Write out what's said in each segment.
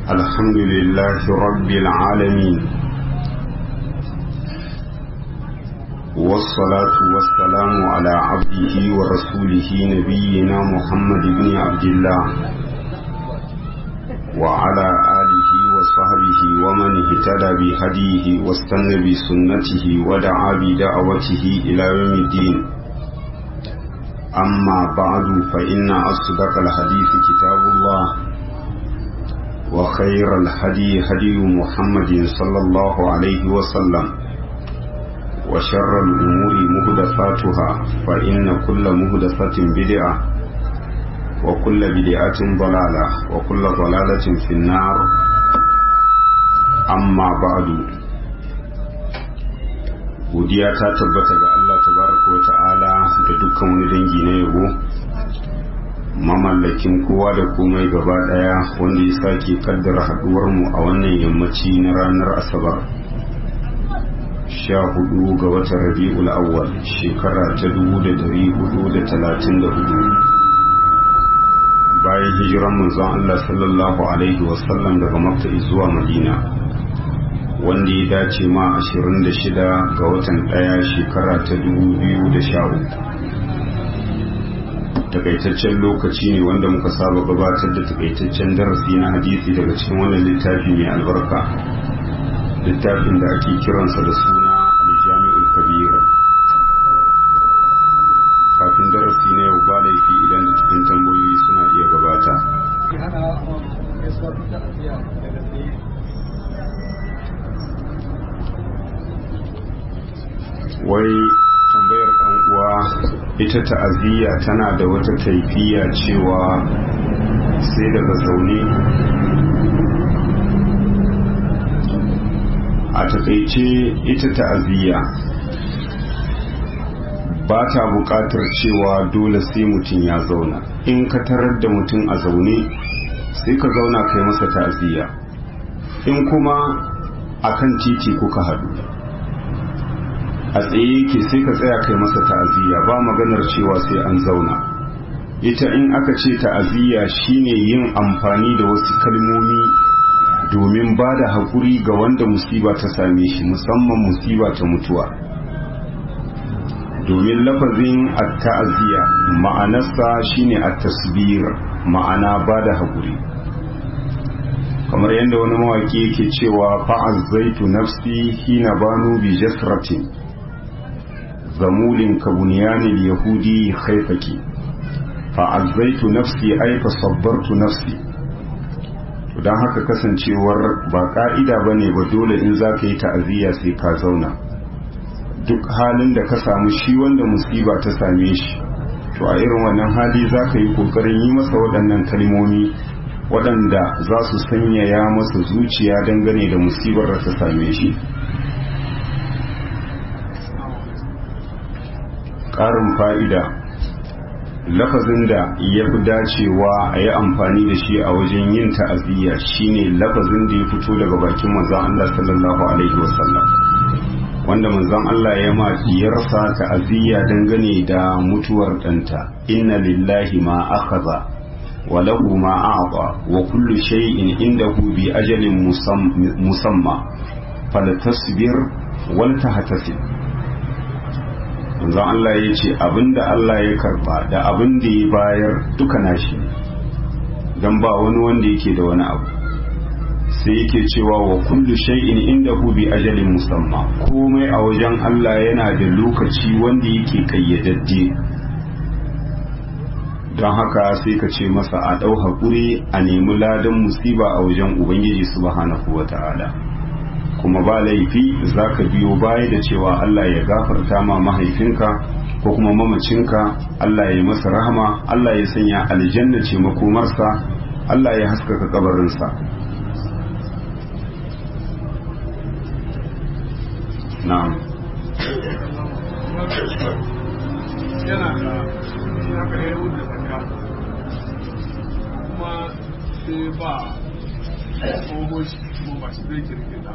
الحمد لله رب العالمين والصلاة والسلام على عبده ورسوله نبينا محمد بن عبد الله وعلى آله وصحبه ومن اهتدى بهديه واستنى بسنته ودعا بدعوته إلى يوم الدين أما بعد فإن أصدق الحديث كتاب الله وخير الهدي هدي محمد صلى الله عليه وسلم وشر الأمور مهدفاتها فإن كل مهدفة بدعة وكل بدعة ضلالة وكل ضلالة في النار أما بعد godiya ta tabbata ga Allah tabaraka wa ta'ala da dukkan wani dangi na yabo mamallakin kowa da komai gaba daya wanda ya sake kaddara haduwar mu a wannan yammaci na ranar asabar sha hudu ga watan rabi'ul awwal shekara ta dubu da dari hudu da talatin da hudu bayan hijiran manzon Allah sallallahu alaihi wasallam daga makka zuwa madina wanda ya dace ma 26 ga watan daya shekara ta 2013 takaitaccen lokaci ne wanda muka saba gabatar da takaitaccen darasi na hadisi daga cikin wannan littafi mai albarka littafin da ake kiransa da suna aljami'ul kabira kafin darasi na yau ba laifi idan da cikin tambayoyi suna iya gabata wai tambayar ɗan uwa ita ta'aziyya tana da wata kaifiya cewa sai daga zaune a takaice ita ta'aziyya ba ta buƙatar cewa dole sai mutum ya zauna in ka tarar da mutum a zaune sai ka zauna kai masa ta'aziyya in kuma akan titi kuka haɗu a tsaye yake sai ka tsaya kai masa ta'aziyya ba maganar cewa sai an zauna ita in aka ce ta'aziyya shine yin amfani da wasu kalmomi domin ba da haƙuri ga wanda musiba ta same shi musamman musiba ta mutuwa domin lafazin at-ta'aziyya ma'anarsa shine at-tasbir ma'ana ba da haƙuri kamar yadda wani mawaki yake cewa fa'azzaitu nafsi hina banu bi jasratin zamulin ka bunyanin yahudi haifaki fa'azzaitu nafsi ai fa sabbartu nafsi don haka kasancewar ba ka'ida ba ne ba dole in za ka yi ta'aziyya sai ka zauna duk halin da ka samu shi wanda musiba ta same shi to a irin wannan hali za ka yi ƙoƙarin yi masa waɗannan kalmomi waɗanda za su sanyaya masa zuciya dangane da musibar da ta same shi ƙarin fa'ida lafazin da ya fi dacewa a yi amfani da shi a wajen yin ta'aziyya shine lafazin da ya fito daga bakin manzan Allah sallallahu Alaihi wasallam wanda manzan Allah ya ma diyarsa ta'aziyya dangane da mutuwar ɗanta inna lillahi ma akhadha wa lahu ma a'ta wa kullu shay'in indahu bi ajalin musamma falatasbir wal tahtasib manzon Allah ya ce abinda Allah ya karba da abin da ya bayar duka nashi don ba wani wanda yake da wani abu sai yake cewa wa kullu shay'in indahu bi ajalin musamma komai a wajen Allah yana da lokaci wanda yake kayyadadde don haka sai ka ce masa a ɗau haƙuri a nemi ladan musiba a wajen ubangiji subhanahu wa ta'ala kuma ba laifi za ka biyo baya da cewa Allah ya gafarta ma mahaifinka ko kuma mamacinka Allah ya yi masa rahama Allah ya sanya aljanna ce makomarsa Allah ya haskaka kabarinsa na'am yana da shi haka ya yi da zaka kuma sai ba tsohon shi kuma ba shi zai kirkita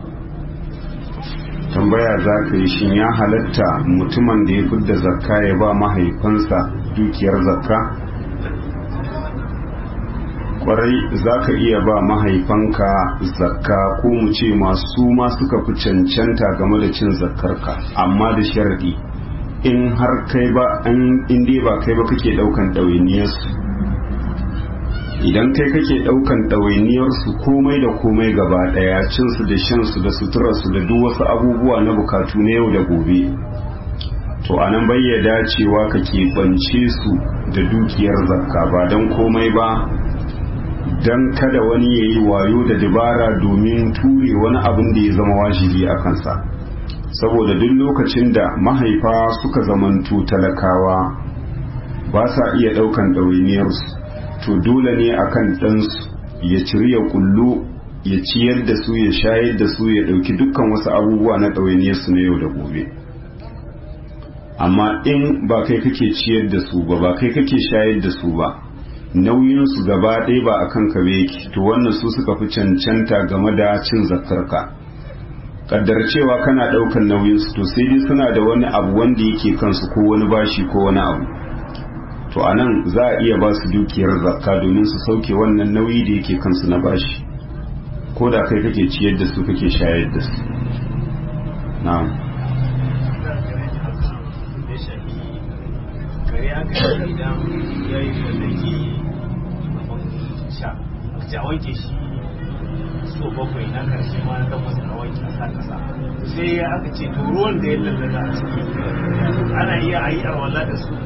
tambaya za ka yi shin ya halatta mutumin da ya fidda zakka ya ba mahaifansa dukiyar zakka kwarai za ka iya ba mahaifanka zakka ko mu ce masu ma suka fi cancanta game da cin zakkarka amma da sharadi in har kai ba in dai ba kai ba kake daukan ɗawainiyarsu idan kai kake daukan ɗawainiyarsu komai da komai gaba ɗaya cinsu da shansu da suturarsu da duk wasu abubuwa na bukatu na yau da gobe to a nan bai ya dacewa ka keɓance su da dukiyar zakka ba don komai ba don kada wani ya yi wayo da dabara domin ture wani abin da ya zama wajibi a kansa saboda duk lokacin da mahaifa suka zamantu talakawa ba sa iya ɗaukan ɗawainiyarsu to dole ne akan ɗansu ya ciri ya kullu ya ciyar da su ya shayar da su ya ɗauki dukkan wasu abubuwa na ɗawainiyarsu na yau da gobe amma in ba kai kake ciyar da su ba ba kai kake shayar da su ba nauyinsu gaba ɗaya ba a kan ka yake to wannan su suka fi cancanta game da cin zakarka kaddar cewa kana ɗaukan nauyinsu to sai dai suna da wani abu wanda yake kansu ko wani bashi ko wani abu to a nan za a iya ba su dukiyar zakka domin su sauke wannan nauyi da yake kansu na bashi ko da kai kake ciyar da su kake shayar da su na'am kare aka yi idan ya yi mallaki sha a wanke shi so bakwai na karshe ma na takwas a wanke a sa kasa sai ya aka ce to ruwan da ya lallata a ciki ana iya a yi arwala da su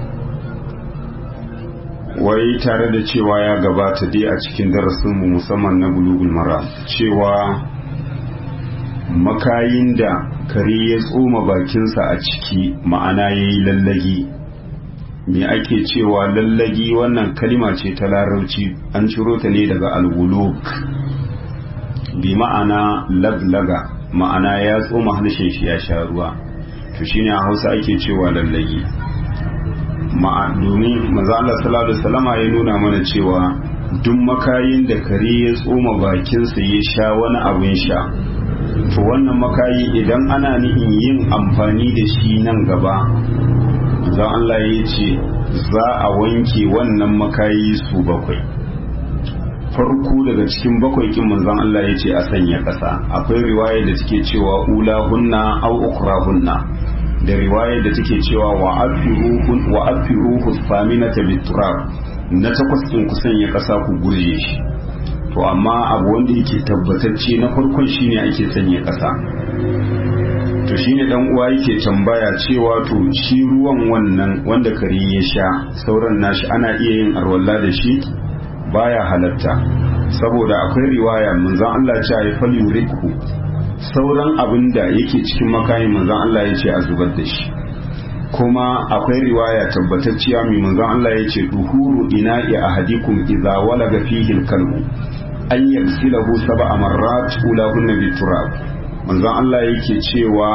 wai tare da cewa ya gabata dai a cikin darasinmu musamman na bulugul mara cewa makayin da kare ya tsoma bakinsa a ciki ma'ana ya yi lallagi me ake cewa lallagi wannan kalima ce ta larauci an ciro ta ne daga alwuluk bi ma'ana laglaga ma'ana ya tsoma harshen shi ya sha ruwa to shine a hausa ake cewa lallagi domin maza Allah sallallahu alaihi wasallama ya nuna mana cewa duk makayin da kare ya tsoma bakinsa ya sha wani abin sha to wannan makayi idan ana nihin yin amfani da shi nan gaba zan Allah ya ce za a wanke wannan makayi su bakwai farko daga cikin bakwai kin manzon Allah ya ce a sanya ƙasa akwai riwaya da take cewa ula hunna au ukra hunna da riwaya da take cewa wa afiruhu wa afiruhu faminata biturab na takwas din ku sanya ƙasa ku gurje shi to amma abu wanda yake tabbatacce na farkon shine ake sanya ƙasa to shine dan uwa yake tambaya cewa to shi ruwan wannan wanda kare ya sha sauran nashi ana iya yin arwalla da shi baya halatta saboda akwai riwaya manzon Allah ya ce fal yuriku sauran abin da yake cikin makayin manzon Allah ya ce a zubar da shi kuma akwai riwaya tabbatacciya mai manzon Allah ya ce duhuru ina'i ahadikum idza walaga fihi al-kalbu an yaghsilahu sab'a marrat ulahunna biturab manzon Allah yake cewa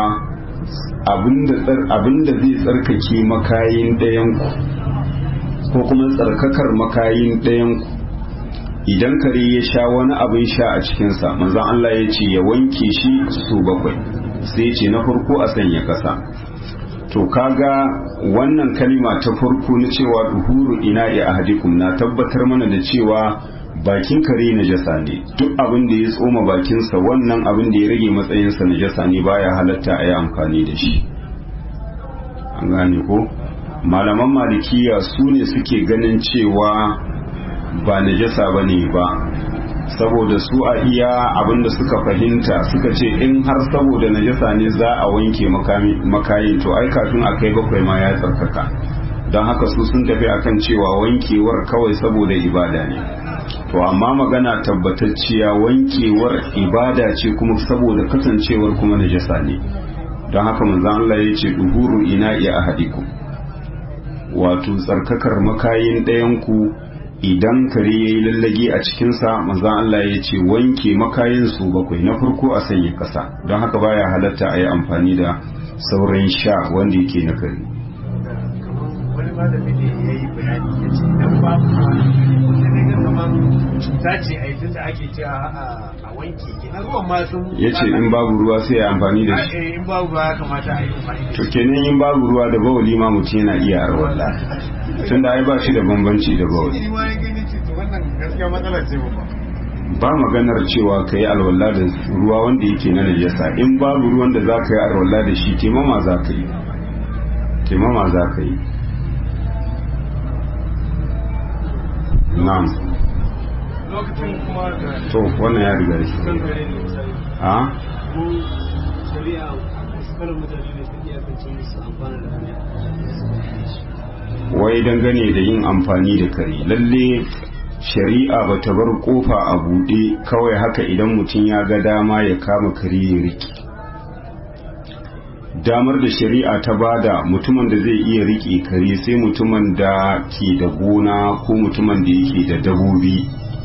abinda zai tsarkake makayin ɗayanku ko kuma tsarkakar makayin ɗayanku idan kare ya sha wani abin sha a cikinsa manzon Allah ya ce ya wanke shi su bakwai sai ce na farko a sanya ƙasa to kaga wannan kalima ta farko na cewa duhuru ina ya ahadikum na tabbatar mana da cewa bakin kare na jasa ne duk abin da ya tsoma bakinsa wannan abin da ya rage matsayinsa na jasa ne baya halatta a yi amfani da shi an gane ko malaman malikiya su ne suke ganin cewa ba najasa ba ne ba saboda su a iya abinda suka fahimta suka ce in har saboda najasa ne za a wanke makayin to ai kafin a kai bakwai ma ya tsarkaka don haka su sun tafi akan cewa wankewar kawai saboda ibada ne to amma magana tabbatacciya wankewar ibada ce kuma saboda kasancewar kuma najasa ne don haka manzon Allah ya ce duhuru ina iya ahadikum wato tsarkakar makayin ɗayan ku idan kare ya yi lallage a cikinsa manzan Allah ya ce wanke makayin su bakwai na farko a sanya ƙasa don haka baya halatta a yi amfani da sauran sha wanda yake na kare wani malami ne ya yi bayani ya ce idan babu wanda ne kamar cuta ce a yi da ake cewa a wanke kenan ruwan ma sun ya ce in babu ruwa sai ya amfani da shi in babu ruwa ya kamata a yi amfani da to shi kenan in babu ruwa da bawali ma mutum yana iya arwalla tun da ai ba shi da bambanci da bawali shi ma ya gani ce to wannan wannan gaskiya matsala ce ba ba maganar cewa ka yi alwala da ruwa wanda yake na najasa in babu ruwan da za ka yi alwala da shi taimama za ka yi taimama za ka yi na'am lokacin kuma da to wannan ya riga shi kan kare ne misali a ko shari'a wasu karin mutane ne suke iyakance musu amfana da hanya wai dangane da yin amfani da kare lalle shari'a ba ta bar kofa a buɗe kawai haka idan mutum ya ga dama ya kama kare ya riƙe damar da shari'a ta bada mutumin da zai iya riƙe kare sai mutumin da ke da gona ko mutumin da yake da dabobi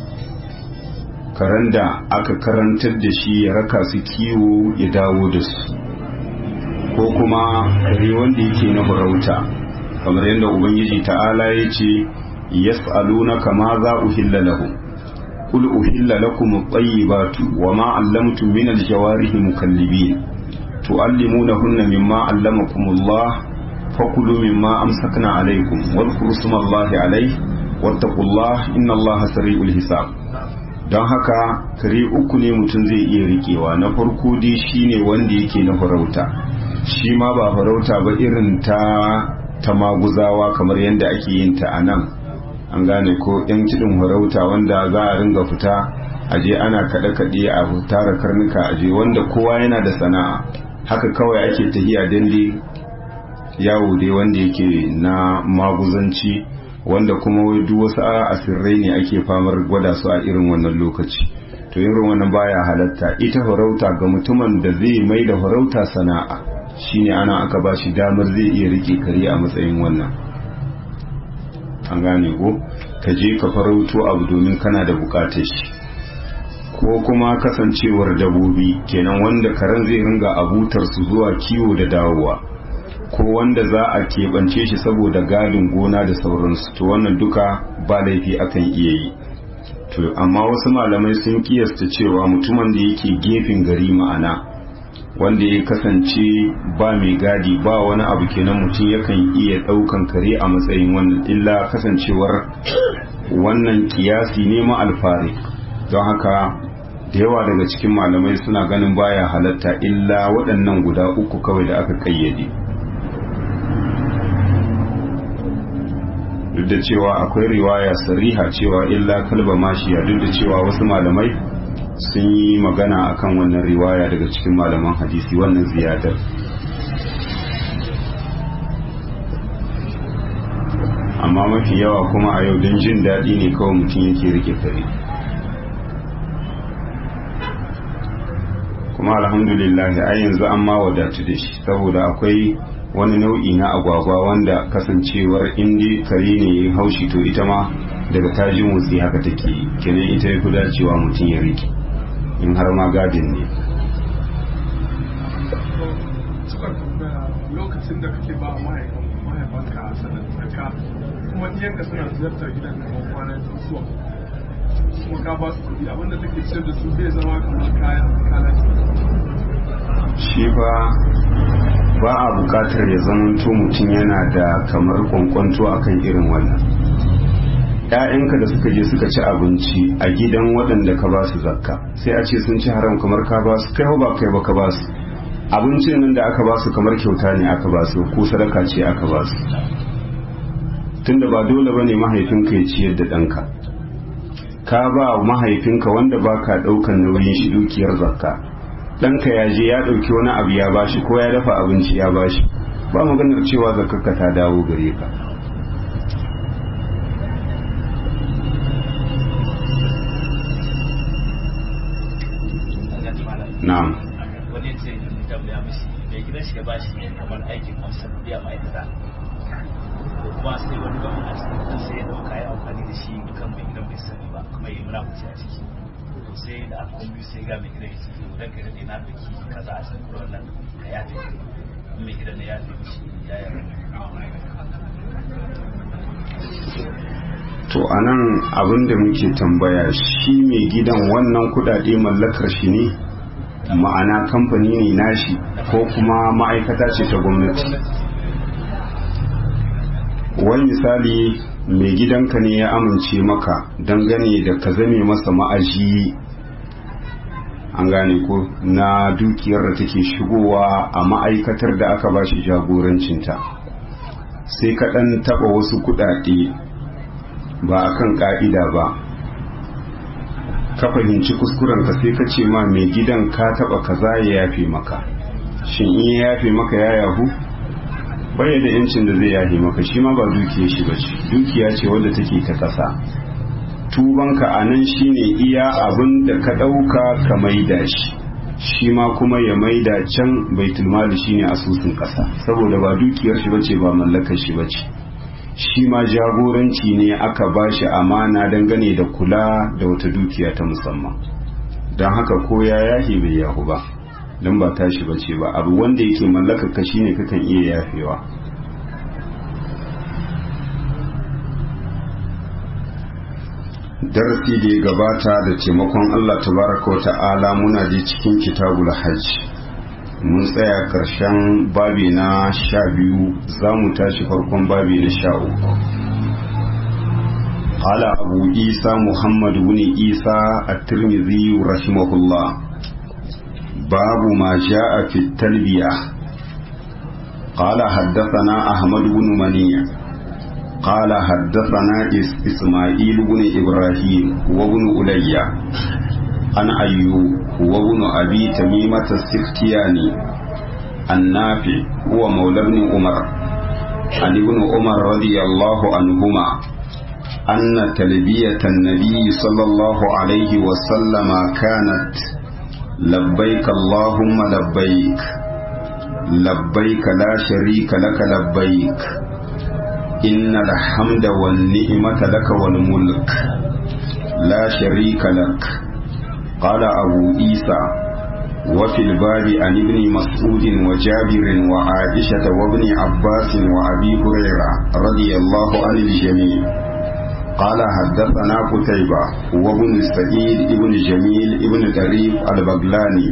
karen da aka karantar da shi ya raka su kiwo ya dawo da su ko kuma kare wanda yake na farauta kamar yadda ubangiji ta'ala ya ce yas'alunaka ma za uhilla lahum qul uhilla lakum at-tayyibatu wa ma 'allamtum min al-jawarihi mukallibin tu'allimunahunna mimma 'allamakumullah fakulu mimma amsakna 'alaykum wadhkuru ismallahi 'alayhi wattaqullaha innallaha sari'ul hisab don haka kare uku ne mutum zai iya rikewa na farko dai shine wanda yake na farauta shi ma ba farauta ba irin ta ta maguzawa kamar yadda ake yin ta a nan an gane ko yan kiɗin farauta wanda za a ringa fita aje ana kaɗe-kaɗe a tara karnuka aje wanda kowa yana da sana'a haka kawai ake tahiya dande yawo dai wanda yake na maguzanci wanda kuma duk wasu asirrai ne ake famar gwada su a irin wannan lokaci to irin wannan baya halatta ita farauta ga mutumin da zai mai da farauta sana'a shine ana aka ba shi damar zai iya rike kare a matsayin wannan an gane ko ka je ka farauto abu domin kana da bukatar shi ko kuma kasancewar dabobi kenan wanda karen zai ringa abutar su zuwa kiwo da dawowa ko wanda za a keɓance shi saboda gadin gona da sauransu to wannan duka ba laifi akan iya yi to amma wasu malamai sun kiyasta cewa mutumin da yake gefen gari ma'ana wanda ya kasance ba mai gadi ba wani abu kenan mutum yakan iya ɗaukan kare a matsayin wannan illa kasancewar wannan kiyasi ne ma alfari don haka da yawa daga cikin malamai suna ganin baya halatta illa waɗannan guda uku kawai da aka ƙayyade duk da cewa akwai riwaya sariha cewa illa kalba mashiya duk da cewa wasu malamai sun yi magana akan wannan riwaya daga cikin malaman hadisi wannan ziyadar amma mafi yawa kuma a yau don jin daɗi ne kawai mutum yake rike kare kuma alhamdulillah a yanzu an ma wadatu da shi saboda akwai wani nau'i na agwagwa wanda kasancewar indi kare ne ya haushi to ita ma daga tajin motsi haka take kenan ita ya fi dacewa mutum ya rike in har ma gadin ne lokacin da kake ba mahaifanka a sanar tsaka kuma iyanka suna ziyartar gidan kamar kwanan zuwa kuma ka ba su kuɗi abinda take ciyar da su zai zama kamar kayan kalan shi ba ba a bukatar ya zamanto mutum yana da kamar kwankwanto akan irin wannan ‘ya'yanka da suka je suka ci abinci a gidan waɗanda ka ba su zakka sai a ce sun ci haram kamar ka ba su kai ba kai ba ka ba su abincin nan da aka ba su kamar kyauta ne aka ba su ko sadaka ce aka ba su tunda ba dole ba ne mahaifinka ya ciyar da ɗanka ka ba mahaifinka wanda ba ka ɗaukan nauyin shi dukiyar zakka ɗanka ya je ya ɗauki wani abu ya bashi ko ya dafa abinci ya bashi ba maganar cewa zakarka ta dawo gare ka na'am wani ce tambaya mishi mai gidan shi ya bashi kamar aikin amsar biya ma'aikata ko kuma sai wani ba a cikin sai ya dauka ya amfani da shi kan mai gidan bai sani ba kuma ya yi muramuci a ciki to sai da aka kuma sai ga mai gidan ya ce to dan kai da na dauki kaza a cikin wannan ka ya tafi mai gidan ya tafi shi ya yi to anan abin da muke tambaya shi mai gidan wannan kudade mallakar shi ne ma'ana kamfani ne nashi ko kuma ma'aikata ce ta gwamnati wani misali mai gidanka ne ya amince maka dangane da ka zame masa ma'aji an gane ko na dukiyar da take shigowa a ma'aikatar da aka ba shi jagorancinta sai ka ɗan taɓa wasu kuɗaɗe ba a kan ƙa'ida ba ka fahimci kuskurenka sai ka ce ma mai gidan ka taɓa kaza ya yafe maka shin in ya yafe maka ya yahu baya da yancin da zai yafe maka shi ma ba dukiyar shi ba ce dukiya ce wadda take ta ƙasa tubanka a nan shine iya abin da ka ɗauka ka maida shi shi ma kuma ya maida can baitul mali shine asusun ƙasa saboda ba dukiyar shi bace ba mallakar shi bace shi ma jagoranci ne aka ba shi amana dangane da kula da wata dukiya ta musamman don haka ko ya yahi bai yahu ba don ba tashi bace ba abu wanda yake mallakar ka shine kakan iya yafewa darasi da ya gabata da taimakon Allah tabaraka wa ta'ala muna je cikin kitabul hajj mun tsaya karshen babi na sha biyu za mu tashi farkon babi na sha uku قال أبو عيسى محمد بن عيسى الترمذي رحمه الله باب ما جاء في التلبية قال حدثنا أحمد بن منيع قال حدثنا إسماعيل بن إبراهيم وابن ألي عن أيوب وابن أبي تميمة السختياني النافع هو مولى ابن عمر عن ابن عمر رضي الله عنهما أن تلبية النبي صلى الله عليه وسلم كانت لبيك اللهم لبيك لبيك لا شريك لك لبيك إن الحمد والنعمة لك والملك لا شريك لك قال أبو عيسى وفي الباب عن ابن مسعود وجابر وعائشة وابن عباس وأبي هريرة رضي الله عن الجميع قال حدثنا قتيبة وابن سعيد ابن جميل ابن طريف البغلاني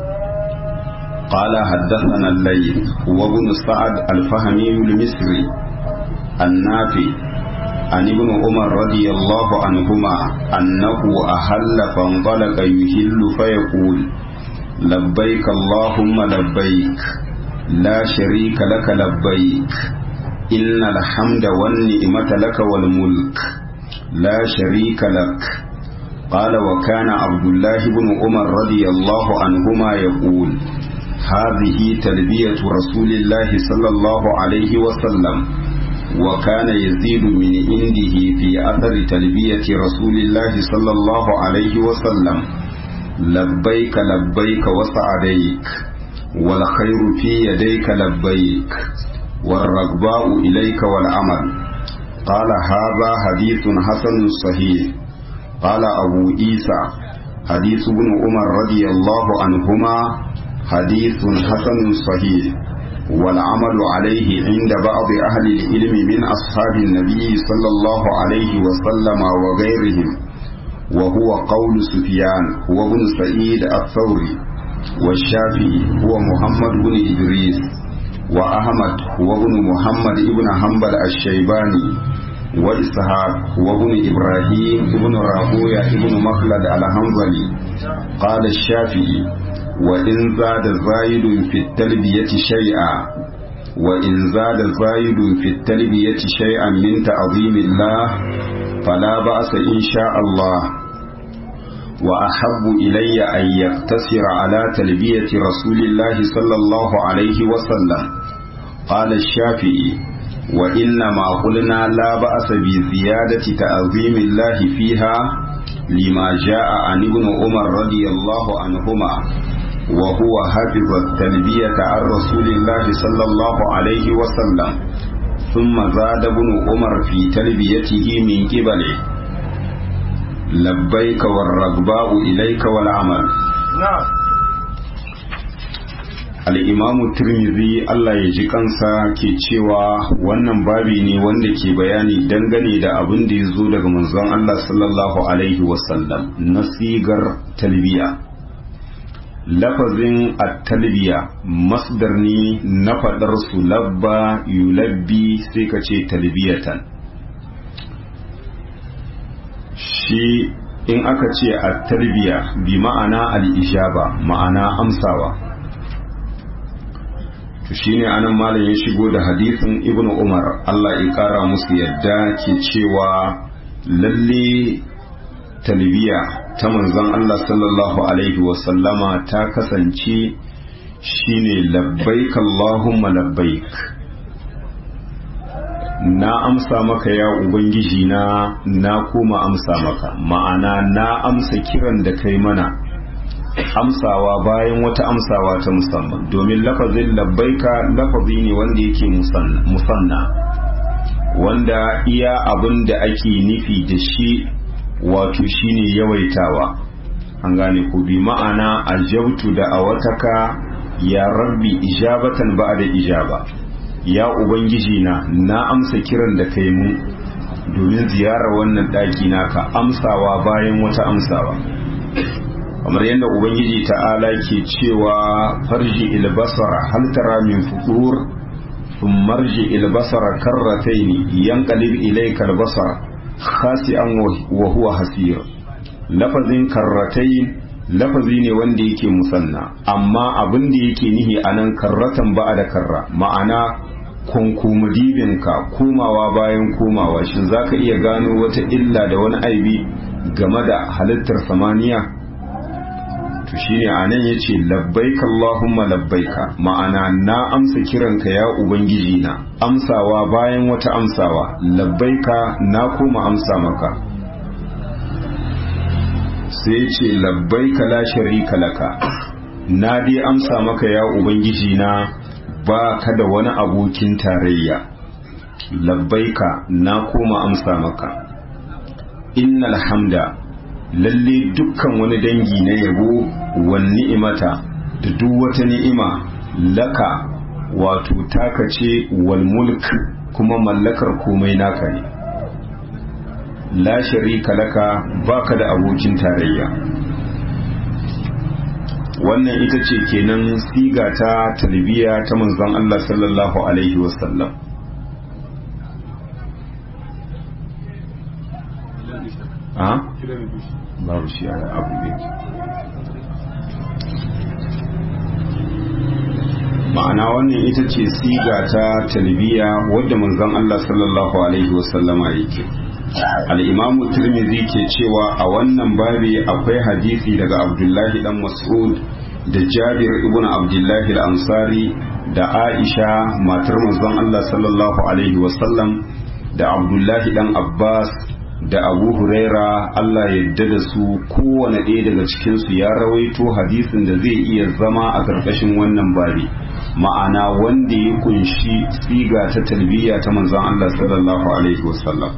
قال حدثنا الليل وابن سعد الفهمي المصري النافي عن ابن عمر رضي الله عنهما أنه أهل فانطلق يهل فيقول لبيك اللهم لبيك لا شريك لك لبيك إن الحمد والنعمة لك والملك لا شريك لك قال وكان عبد الله بن عمر رضي الله عنهما يقول هذه تلبية رسول الله صلى الله عليه وسلم وكان يزيد من عنده في أثر تلبية رسول الله صلى الله عليه وسلم لبيك لبيك وسعديك والخير في يديك لبيك والرغباء إليك والعمل قال هذا حديث حسن صحيح قال أبو عيسى حديث ابن عمر رضي الله عنهما حديث حسن صحيح والعمل عليه عند بعض أهل العلم من أصحاب النبي صلى الله عليه وسلم وغيرهم وهو قول سفيان هو ابن سعيد الثوري والشافعي هو محمد بن إدريس وأحمد هو ابن محمد ابن حنبل الشيباني وإسحاق هو ابن إبراهيم ابن راهوية ابن مخلد الحنظلي قال الشافعي وإن زاد زايد في التلبية شيئا وإن زاد زايد في التلبية شيئا من تعظيم الله فلا بأس إن شاء الله وأحب إلي أن يقتصر على تلبية رسول الله صلى الله عليه وسلم قال الشافعي وإنما قلنا لا بأس بزيادة تعظيم الله فيها لما جاء عن ابن عمر رضي الله عنهما وهو حفظ التلبية عن رسول الله صلى الله عليه وسلم ثم زاد ابن عمر في تلبيته من قبله لبيك والرغباء إليك والعمل نعم al'imamu turmizi Allah ya ji kansa ke cewa wannan babi ne wanda ke bayani dangane da abin da ya zo daga manzon Allah sallallahu Alaihi wasallam na sigar talbiya lafazin at-talbiya masdar ne na faɗar su labba yulabbi sai ka ce talbiyatan shi in aka ce a tarbiya bi ma'ana al'ijaba ma'ana amsawa to shine anan malam ya shigo da hadisin ibnu umar Allah ya kara musu yadda ke cewa lalle talbiya ta manzon Allah sallallahu alaihi wasallama ta kasance shine labbaik Allahumma labbaik na amsa maka ya ubangiji na na koma amsa maka ma'ana na amsa kiran da kai mana amsawa bayan wata amsawa ta musamman domin lafazin labbaika lafazi ne wanda yake musanna wanda iya abin da ake nufi da shi wato shine yawaitawa an gane ku bi ma'ana ajabtu da awataka ya rabbi ijabatan ba'da ijaba ya ubangiji na na amsa kiran da kai mu domin ziyarar wannan daki naka amsawa bayan wata amsawa kamar yadda ubangiji ta'ala ke cewa farji ilbasara hal tara min futur ثم ارجع البصر كرتين ينقلب إليك البصر خاسئا وهو حسير لفظ كرتين lafazi ne wanda yake musanna amma abin da yake nihi a nan karratan ba da karra ma'ana kunkumudibinka komawa bayan komawa shin za ka iya gano wata illa da wani aibi game da halittar samaniya to shine a nan ya ce labbaika Allahumma labbaika ma'ana na amsa kiranka ya ubangiji na amsawa bayan wata amsawa labbaika na koma amsa maka sai ce labbaika la sharika laka na dai amsa maka ya ubangiji na ba ka da wani abokin tarayya labbaika na koma amsa maka innal hamda lalle dukkan wani dangi na yabo wan ni'imata da duk wata ni'ima laka wato taka ce wal mulk kuma mallakar komai naka ne la sharika laka baka da abokin tarayya wannan ita ce kenan siga ta talbiya ta manzon Allah sallallahu alaihi wasallam a babu shi a abu ne ma'ana wannan ita ce siga ta talbiya wadda manzon Allah sallallahu alaihi wasallama yake al'imamu turmizi ke cewa a wannan babi akwai hadisi daga abdullahi dan mas'ud da jabir ibn abdullahi al-ansari da aisha matar manzon Allah sallallahu alaihi wasallam da abdullahi dan abbas da abu huraira Allah yadda da su kowane ɗaya daga cikinsu ya rawaito hadisin da zai iya zama a ƙarƙashin wannan babi ma'ana wanda ya kunshi siga ta talbiya ta manzon Allah sallallahu alaihi wasallam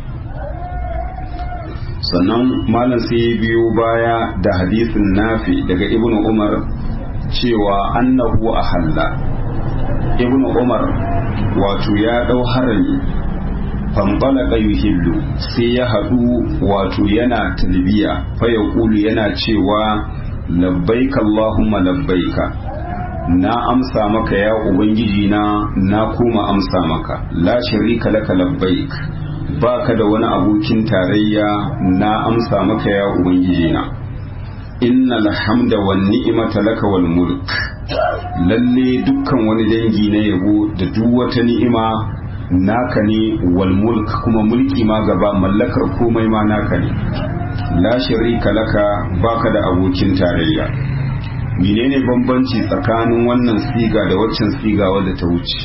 sannan malam sai ya biyo baya da hadisin nafi daga ibn umar cewa annahu ahalla ibn umar wato ya dau harami fanɓalaka yuhillu sai ya haɗu wato yana talbiya fa ya yana cewa labbaika Allahumma labbaika na amsa maka ya ubangiji na na kuma amsa maka la sharika laka labbaik ba ka da wani abokin tarayya na amsa maka ya ubangiji na innal hamda wan ni'mata laka wal mulk lalle dukkan wani dangi na yabo da duk wata ni'ima naka ne wal mulk kuma mulki ma gaba mallakar komai ma naka ne la sharika laka baka da abokin tarayya menene bambanci tsakanin wannan siga da waccan siga wadda ta wuce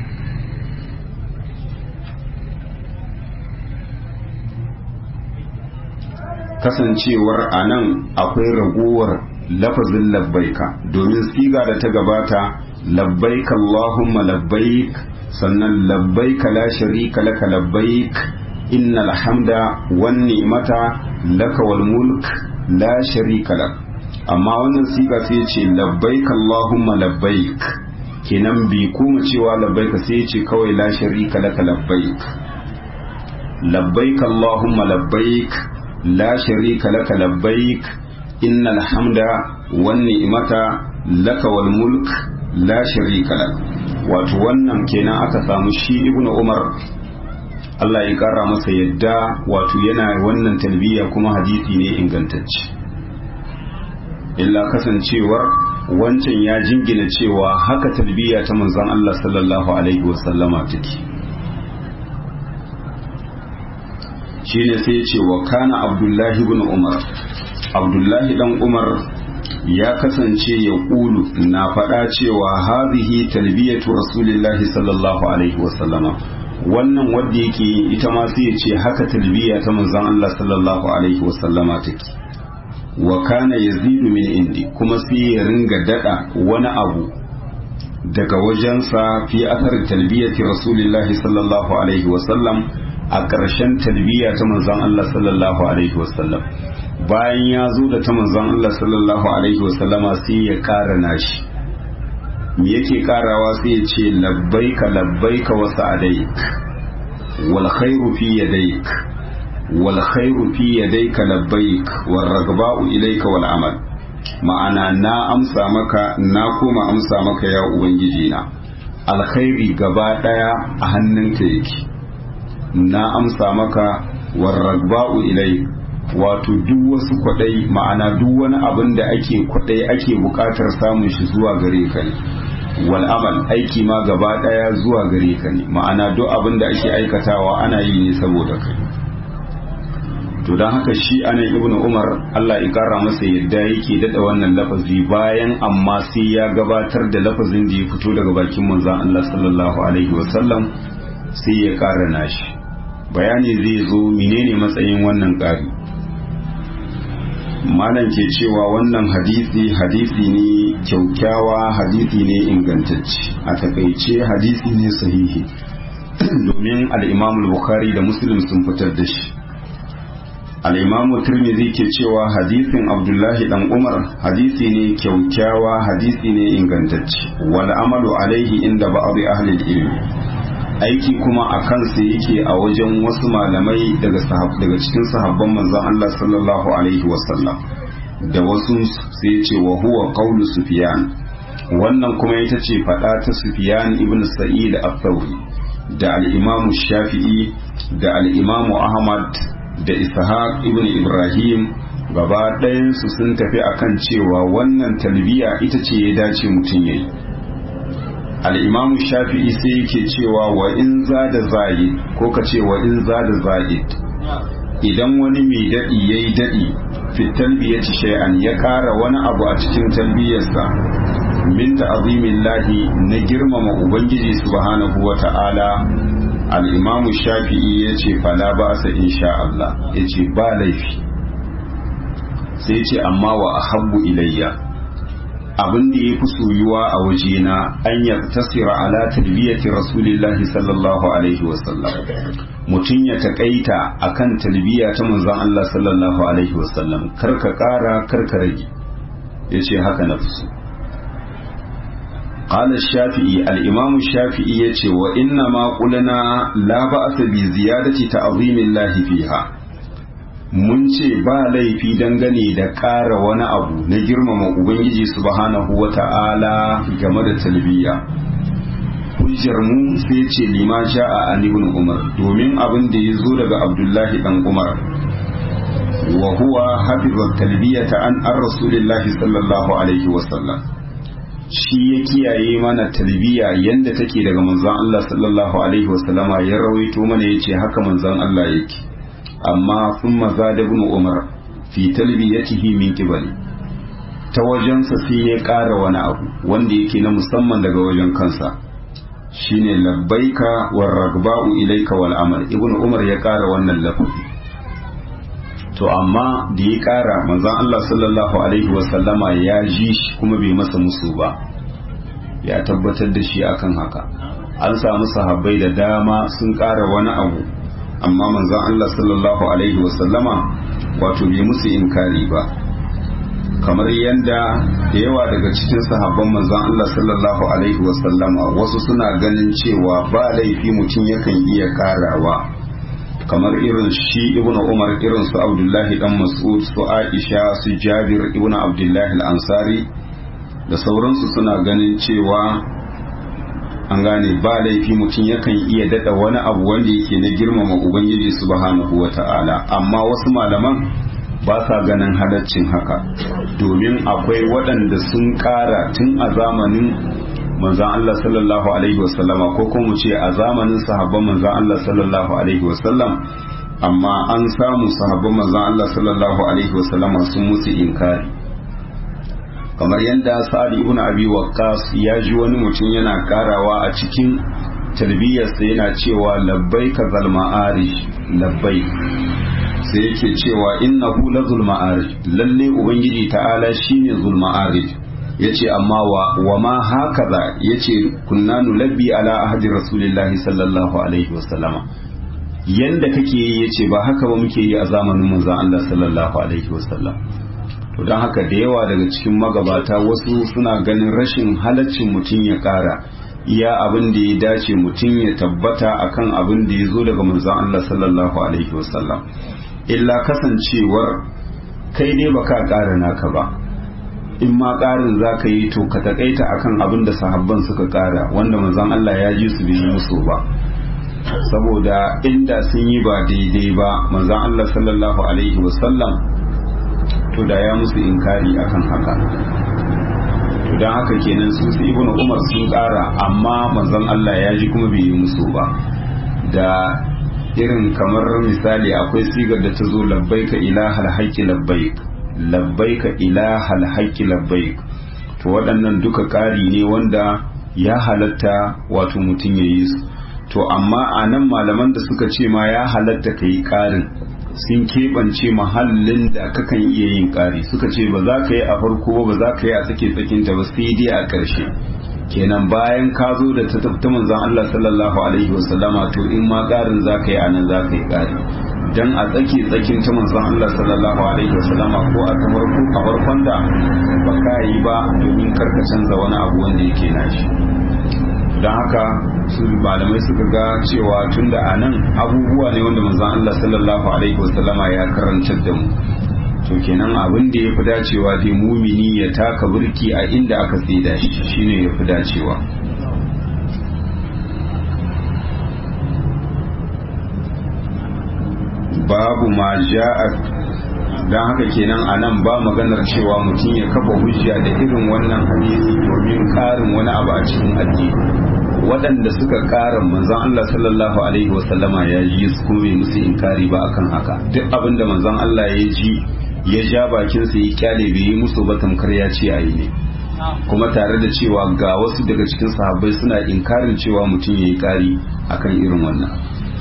kasancewar a nan akwai ragowar lafazin labbaika domin siga da ta gabata labbaik Allahumma labbaik sannan labbaik la sharika laka labbaik innal hamda wan ni'mata laka wal mulk la sharika lak amma wannan siga sai ce labbaik Allahumma labbaik kenan bi kuma cewa labbaika sai ce kawai la sharika laka labbaik labbaik Allahumma labbaik la sharika laka labbaik innal hamda wan ni'mata laka wal mulk la sharika lak wato wannan kenan aka samu shi ibnu umar Allah ya kara masa yadda wato yana wannan talbiya kuma hadisi ne ingantacce illa kasancewar wancan ya jingina cewa haka talbiya ta manzon Allah sallallahu alaihi wasallama take shine sai ya ce wa kana abdullahi ibn umar abdullahi dan umar ya kasance ya ƙulu na faɗa cewa hazihi talbiyatu rasulillahi sallallahu alaihi wasallama wannan wadda yake ita ma sai ya ce haka talbiya ta manzon Allah sallallahu alaihi wasallama take wa kana yazidu min indi kuma sai ya ringa dada wani abu daga wajensa fi athar talbiyati rasulillahi sallallahu alaihi wasallam a ƙarshen talbiya ta manzon Allah sallallahu alaihi wasallam bayan ya zo da ta manzon Allah sallallahu alaihi wasallama sai ya ƙara nashi me yake karawa sai ya ce labbaika labbaika wa sa'adaik wal khairu fi yadayk wal khairu fi yadayka labbaik war ragba'u ilayka wal amal ma'ana na amsa maka na koma amsa maka ya ubangiji na alkhairi gaba daya a hannunka yake na amsa maka war ragba'u ilayka wato duk wasu kwadai ma'ana duk wani abin da ake kwadai ake bukatar samun shi zuwa gare ka ne wal amal aiki ma gaba daya zuwa gare ka ne ma'ana duk abin da ake aikatawa ana yi ne saboda kai to don haka shi anan ibnu umar Allah ya kara masa yadda yake dada wannan lafazi bayan amma sai ya gabatar da lafazin da ya fito daga bakin manzon Allah sallallahu alaihi wasallam sai ya kara nashi bayani zai zo menene matsayin wannan ƙari malam ke cewa wannan hadisi hadisi ne kyaukyawa hadisi ne ingantacce a takaice hadisi ne sahihi domin al-imam bukhari da muslim sun fitar da shi al-imam tirmidhi ke cewa hadisin abdullahi dan umar hadisi ne kyaukyawa hadisi ne ingantacce wal amalu alaihi inda ba'd ahli ilmi aiki kuma a kansa yake a wajen wasu malamai daga daga cikin sahabban manzon Allah sallallahu alaihi wasallam da wasu sai ce wa huwa qawlu sufyan wannan kuma ita ce fada ta sufyan ibn sa'id al-thawri da al-imam shafi'i da al-imam ahmad da ishaq ibn ibrahim gaba ɗayan su sun tafi akan cewa wannan talbiya ita ce ya dace mutum yayi al'imamu shafi'i sai yake cewa wa in za da za'id ko ka ce wa in za da za'id idan wani mai daɗi ya yi daɗi fit talbiyati shay'an ya ƙara wani abu a cikin talbiyarsa min ta'azimin lahi na girmama ubangiji subhanahu wa ta'ala al'imamu shafi'i ya ce fala ba sa insha Allah ya ce ba laifi sai ce amma wa ahabbu ilayya abin da ya fi soyuwa a wajena an ya tasira ala talbiyati rasulillahi sallallahu alaihi wasallam mutum ya taƙaita akan talbiya ta manzon Allah sallallahu alaihi wasallam karka ƙara karka rage ya ce haka na fi قال الشافعي الإمام الشافعي يتي وإنما قلنا لا بأس بزيادة تعظيم الله فيها mun ce ba laifi dangane da ƙara wani abu na girmama ubangiji subhanahu wa ta'ala game da talbiya hujjar mu sai ce lima ja'a an ibn umar domin abin da ya zo daga abdullahi dan umar wa huwa hafiza talbiyata an an rasulillahi sallallahu alaihi wa sallam shi ya kiyaye mana talbiya yanda take daga manzon Allah sallallahu alaihi wa sallama ya rawaito mana yace haka manzon Allah yake amma sun maza da ibn umar fi talbiyatihi min qibali ta wajensa sai ya ƙara wani abu wanda yake na musamman daga wajen kansa shine labbaika war ragba'u ilayka wal amal ibn umar ya ƙara wannan lafazi to amma da ya ƙara manzon Allah sallallahu alaihi wa sallama ya ji shi kuma bai masa musu ba ya tabbatar da shi akan haka an samu sahabbai da dama sun ƙara wani abu amma manzon Allah sallallahu alaihi wasallama wato bai musu inkari ba kamar yadda da yawa daga cikin sahabban manzon Allah sallallahu alaihi wasallama wasu suna ganin cewa ba laifi mutum yakan iya karawa kamar irin shi ibnu umar irin su abdullahi dan mas'ud su aisha su jabir ibnu abdullahi al-ansari da sauransu suna ganin cewa an gane ba laifi mutum yakan iya dada wani abu wanda yake na girmama ubangiji subhanahu wata'ala amma wasu malaman ba sa ganin halaccin haka domin akwai waɗanda sun ƙara tun a zamanin manzan Allah sallallahu alaihi wasallama ko kuma mu ce a zamanin sahabban manzan Allah sallallahu alaihi wasallam amma an samu sahabban manzan Allah sallallahu alaihi wasallama sun musu inkari kamar yadda sa'ad ibn abi waqqas ya ji wani mutum yana karawa a cikin talbiyarsa yana cewa labbaika zal ma'arij labbaik sai yake cewa innahu la zul ma'arij lalle ubangiji ta'ala shine zul ma'arij yace amma wa wa ma hakaza yace kunna nulabbi ala ahdi rasulillahi sallallahu alaihi wasallama yanda kake yi yace ba haka ba muke yi a zamanin manzon Allah sallallahu alaihi wasallam to don haka da yawa daga cikin magabata wasu suna ganin rashin halaccin mutum ya kara iya abin da ya dace mutum ya tabbata akan abin da ya zo daga manzon Allah sallallahu alaihi wasallam illa kasancewar kai dai baka kara naka ba in ma karin za ka yi to ka takaita akan abin da sahabban suka kara wanda manzon Allah ya ji su bai musu ba saboda inda sun yi ba daidai ba manzon Allah sallallahu alaihi wasallam to da ya musu inkari akan haka to don haka kenan su su ibnu umar sun kara amma manzon Allah ya ji kuma bai yi musu ba da irin kamar misali akwai sigar da ta zo labbaika ilahal haqqi labbaik labbaika ilahal haqqi labbaik to waɗannan duka ƙari ne wanda ya halatta wato mutum ya yi su to amma a nan malaman da suka ce ma ya halatta ka yi ƙarin sun keɓance mahallin da kakan iya yin ƙari suka ce ba za ka yi a farko ba za ka yi a tsake tsakinta ba sai dai a ƙarshe kenan bayan ka zo da ta tafi manzon Allah sallallahu alaihi wasallama to in ma ƙarin za ka yi a nan za ka yi ƙari dan a tsake tsakin ta manzon Allah sallallahu alaihi wasallama ko a ta farko a farkon da ba ka yi ba domin karka canza wani abu wanda yake nashi don haka su malamai suka ga cewa tun da a nan abubuwa ne wanda manzon Allah sallallahu alaihi wasallama ya karantar da mu to kenan abin da ya fi dacewa dai mumini ya taka burki a inda aka tsida shi shine ya fi dacewa babu ma ja'a don haka kenan a nan ba maganar cewa mutum ya kafa hujja da irin wannan hadisi domin karin wani abu a cikin addini waɗanda suka ƙara manzon Allah sallallahu alaihi wasallama ya ji su kuma musu inkari ba akan haka duk abin da manzon Allah ya ji ya ja bakin sa ya kyale bai yi musu ba tamkar ya ce ayi ne kuma tare da cewa ga wasu daga cikin sahabbai suna inkarin cewa mutum ya yi ƙari akan irin wannan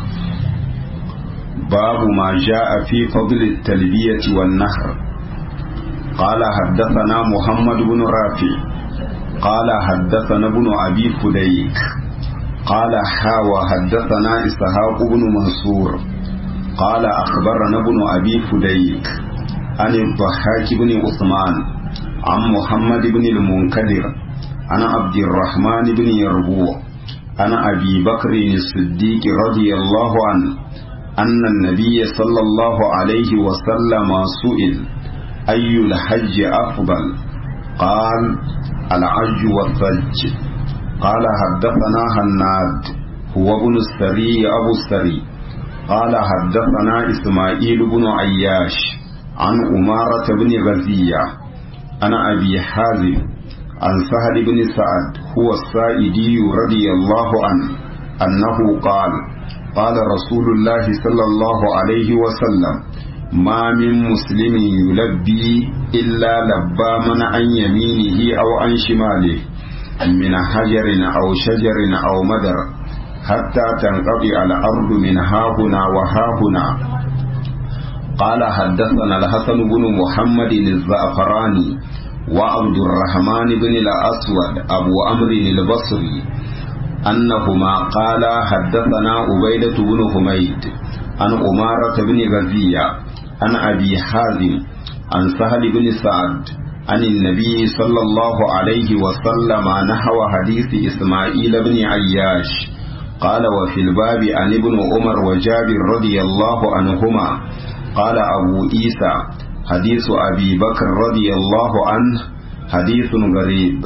babu ma ja'a fi fadl at-talbiyati wan nahr qala haddathana muhammad ibn rafi' قال حدثنا ابن أبي فديك قال حاوى حدثنا إسحاق بن منصور قال أخبرنا ابن أبي فديك عن الضحاك بن عثمان عن محمد بن المنكدر عن عبد الرحمن بن يربوع عن أبي بكر الصديق رضي الله عنه أن النبي صلى الله عليه وسلم سئل أي الحج أفضل قال العج والثلج قال حدثنا هناد هو ابن السري أبو السري قال حدثنا إسماعيل بن عياش عن أمارة بن غزية عن أبي حازم عن سهل بن سعد هو السائدي رضي الله عنه أنه قال قال رسول الله صلى الله عليه وسلم ما من مسلم يلبي إلا لبى من عن يمينه أو عن شماله من حجر أو شجر أو مدر حتى تنقضي الأرض من هاهنا وهاهنا قال حدثنا الحسن بن محمد الزعفراني وعبد الرحمن بن الأسود أبو أمر البصري أنهما قال حدثنا عبيدة بن حميد عن أمارة بن غزية عن أبي حازم عن سهل بن سعد عن النبي صلى الله عليه وسلم نحو حديث إسماعيل بن عياش قال وفي الباب عن ابن عمر وجابر رضي الله عنهما قال أبو عيسى حديث أبي بكر رضي الله عنه حديث غريب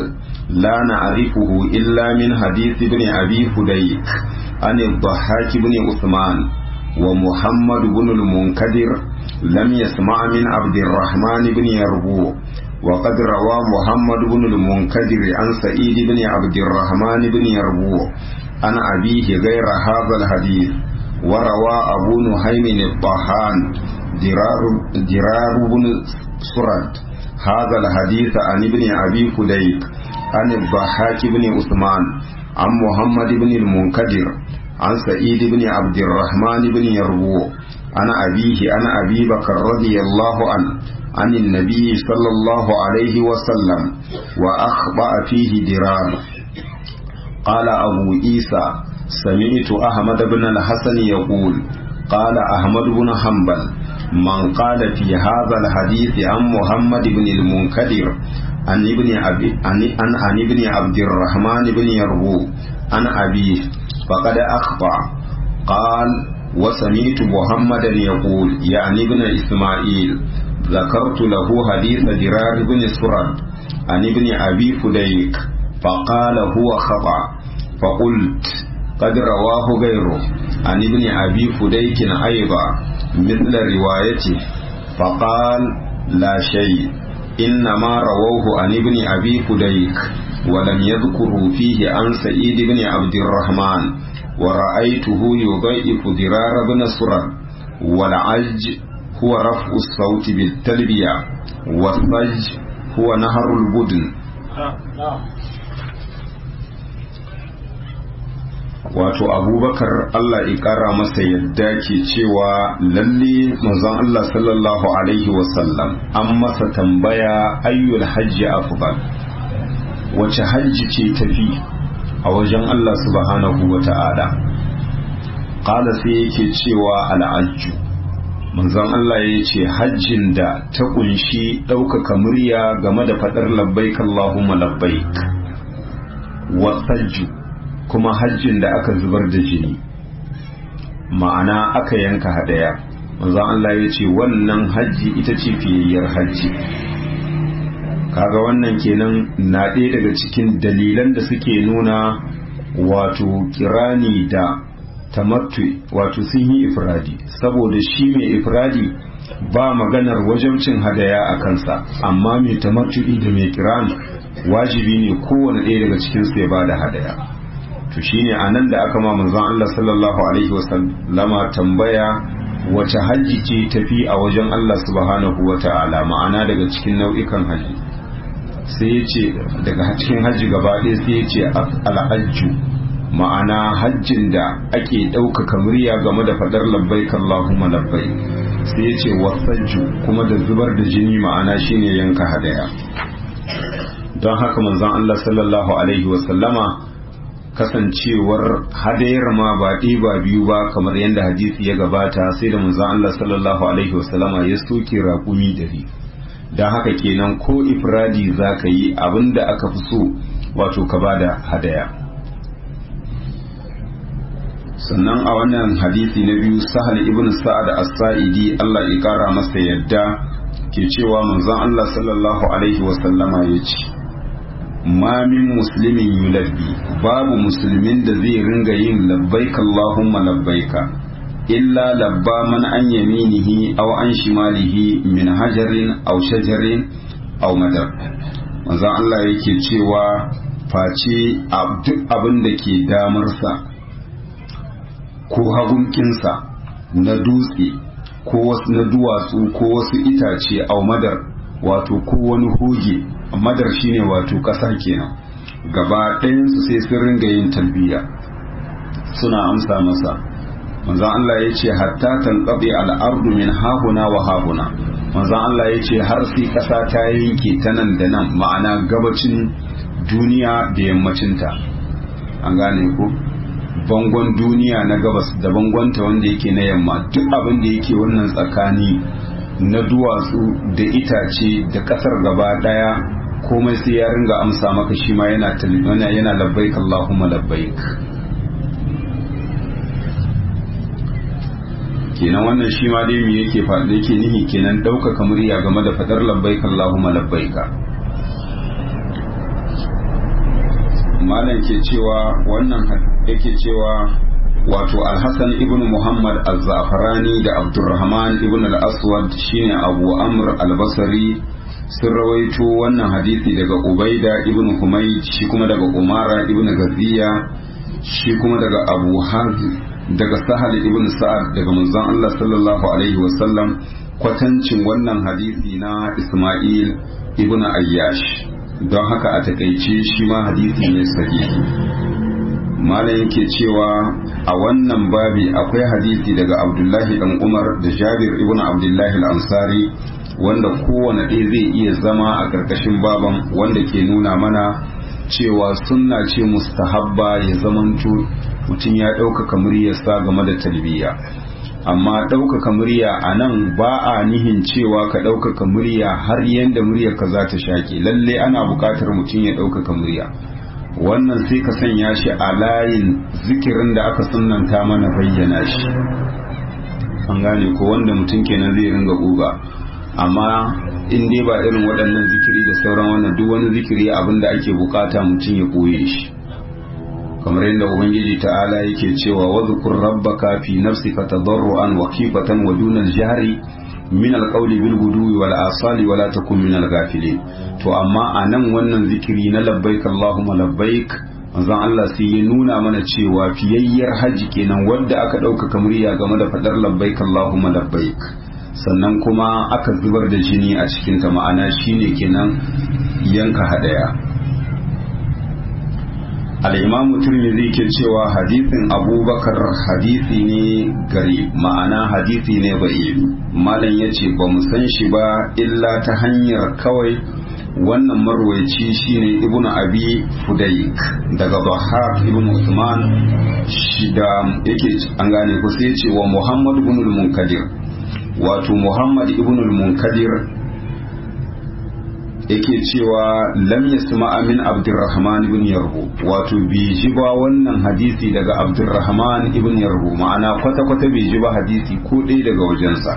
لا نعرفه إلا من حديث ابن أبي فديك عن الضحاك بن عثمان ومحمد بن المنكدر لم يسمع من عبد الرحمن بن يربوع وقد روى محمد بن المنكدر عن سعيد بن عبد الرحمن بن يربوع عن أبيه غير هذا الحديث وروى أبو نهيم الطحان درار, درار بن سرد هذا الحديث عن ابن أبي فديك عن الضحاك بن عثمان عن محمد بن المنكدر عن سعيد بن عبد الرحمن بن يربوع عن أبيه عن أبي بكر رضي الله عنه عن النبي صلى الله عليه وسلم وأخطأ فيه درار قال أبو عيسى سمعت أحمد بن الحسن يقول قال أحمد بن حنبل من قال في هذا الحديث عن محمد بن المنكدر عن ابن أبي عن, عن, عن ابن عبد الرحمن بن يربو عن أبيه فقد أخطأ قال وسمعت محمدا يقول يعني ابن إسماعيل ذكرت له حديث درار بن سرد عن ابن أبي فديك فقال هو خطأ فقلت قد رواه غيره عن ابن أبي فديك أيضا مثل روايته فقال لا شيء إنما رووه عن ابن أبي فديك ولم يذكروا فيه عن سعيد بن عبد الرحمن ورأيته يضيف درار بن سرد والعج هو رفع الصوت بالتلبية والضج هو نهر البدن wato abubakar Allah ya kara masa yadda ke cewa lalle manzon Allah sallallahu alaihi wasallam an masa tambaya ayyul hajji afdal wace hajji ce tafi a wajen Allah subhanahu wa ta'ala qala sai yake cewa al'ajju manzon Allah ya ce hajjin da ta kunshi ɗaukaka murya game da faɗar labbaik Allahumma labbaik wasajju kuma hajjin da aka zubar da jini ma'ana aka yanka hadaya manzon Allah ya ce wannan hajji ita ce fiyayyar hajji kaga wannan kenan na ɗaya daga cikin dalilan da suke nuna wato kirani da tamattu wato sun yi ifradi saboda shi mai ifradi ba maganar wajabcin hadaya a kansa amma mai tamattu da mai kirani wajibi ne kowane ɗaya daga cikinsu ya ba da hadaya to shine anan da aka ma manzon Allah sallallahu alaihi wasallama tambaya wace hajji ce tafi a wajen Allah subhanahu wata'ala ma'ana daga cikin nau'ikan haji sai ya ce daga cikin hajji gaba ɗaya sai ya ce al'ajju ma'ana hajjin da ake ɗaukaka murya game da faɗar labbaik Allahumma labbaik sai ya ce wasajju kuma da zubar da jini ma'ana shine yanka hadaya don haka manzon Allah sallallahu alaihi wasallama kasancewar hadayar ma ba ɗaya ba biyu ba kamar yadda hadisi ya gabata sai da manzon Allah sallallahu alaihi wasallama ya soke raƙumi dari don haka kenan ko ifradi za ka yi abinda aka fi so wato ka ba da hadaya sannan a wannan hadisi na biyu sahal ibn sa'ad as-sa'idi Allah ya kara masa yadda ke cewa manzon Allah sallallahu alaihi wasallama ya ce ma min muslimin yulabbi babu musulmin da zai ringa yin labbaika Allahumma labbaika illa labba man an yaminihi aw an shimalihi min hajarin aw shajarin aw madar manzon Allah yake cewa face duk abin da ke damarsa ko hagunkinsa na dutse ko wasu na duwatsu ko wasu itace aw madar wato ko wani hoge madar shine wato ƙasa kenan gaba ɗayansu sai sun ringa yin talbiya suna amsa masa manzon Allah ya ce hatta tanqadi al'ardu min hahuna wa hahuna manzon Allah ya ce har sai ƙasa ta yanke ta nan da nan ma'ana gabacin duniya da yammacinta an gane ko bangon duniya na gabas da bangonta wanda yake na yamma duk abin da yake wannan tsakani na duwatsu da itace da kasar gaba daya komai sai ya ringa amsa maka shi ma yana yana yana labbaik Allahumma labbaik kenan wannan shi ma dai me yake faɗi yake nihi kenan ɗaukaka murya game da faɗar labbaik Allahumma labbaika malam ke cewa wannan yake cewa wato alhassan ibn muhammad al-zafarani da abdurrahman ibn al-aswad shine abu amr al-basri sun rawaito wannan hadisi daga ubaida ibn humayd shi kuma daga umara ibn gaziya shi kuma daga abu hazim daga sahal ibn sa'ad daga manzon Allah sallallahu alaihi wasallam kwatancin wannan hadisi na isma'il ibn ayyash don haka a takaice shi ma hadisi ne sahihi malam yake cewa a wannan babi akwai hadisi daga abdullahi dan umar da jabir ibn abdullahi al-ansari wanda kowane ɗaya zai iya zama a ƙarƙashin baban wanda ke nuna mana cewa sunna ce mustahabba ya zamanto mutum ya ɗaukaka muryarsa game da talbiya amma ɗaukaka murya a nan ba a nihin cewa ka ɗaukaka murya har yadda muryarka za ta shaƙe lalle ana buƙatar mutum ya ɗaukaka murya wannan sai ka sanya shi a layin zikirin da aka sunanta mana bayyana shi an gane ko wanda mutum kenan zai ringa ƙuga amma in dai ba irin waɗannan zikiri da sauran wannan duk wani zikiri abin da ake bukata mutum ya koye shi kamar yadda ubangiji ta'ala yake cewa wa zukur rabbaka fi nafsika tadarruan wa khifatan wa duna al-jahri min al-qawli bil guduwi wal asali wa la takun min al-ghafilin to amma anan wannan zikiri na labbaik allahumma labbaik manzon Allah sai ya nuna mana cewa fiyayyar haji kenan wanda aka ɗaukaka murya game da faɗar labbaik allahumma labbaik sannan kuma aka zubar da jini a cikinta ma'ana shine kenan yanka hadaya al'imamu turmizi ke cewa hadisin abubakar hadisi ne gari ma'ana hadisi ne ba'i malam ya ce ba mu san shi ba illa ta hanyar kawai wannan marwaici shine ibnu abi fudayk daga bahar ibnu usman shi da yake an gane ku sai ce wa muhammad ibn al-munkadir wato muhammad ibn al-munkadir yake cewa lam yasma min abdurrahman ibn yarhu wato bai ji ba wannan hadisi daga abdurrahman ibn yarhu ma'ana kwata kwata bai ji ba hadisi ko ɗaya daga wajensa